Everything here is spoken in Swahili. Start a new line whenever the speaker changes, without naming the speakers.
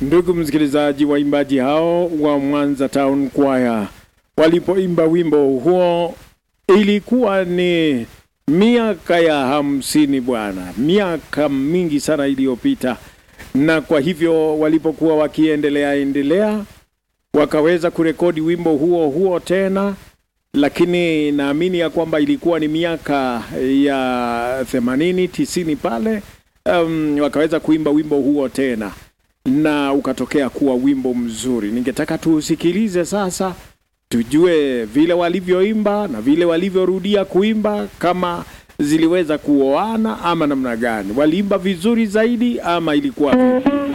Ndugu msikilizaji, waimbaji hao wa Mwanza Town Choir walipoimba wimbo huo ilikuwa ni miaka ya hamsini bwana, miaka mingi sana iliyopita, na kwa hivyo walipokuwa wakiendelea endelea wakaweza kurekodi wimbo huo huo tena, lakini naamini ya kwamba ilikuwa ni miaka ya themanini tisini pale, um, wakaweza kuimba wimbo huo tena na ukatokea kuwa wimbo mzuri. Ningetaka tuusikilize sasa, tujue vile walivyoimba na vile walivyorudia kuimba, kama ziliweza kuoana ama namna gani, waliimba vizuri zaidi ama ilikuwa vipi?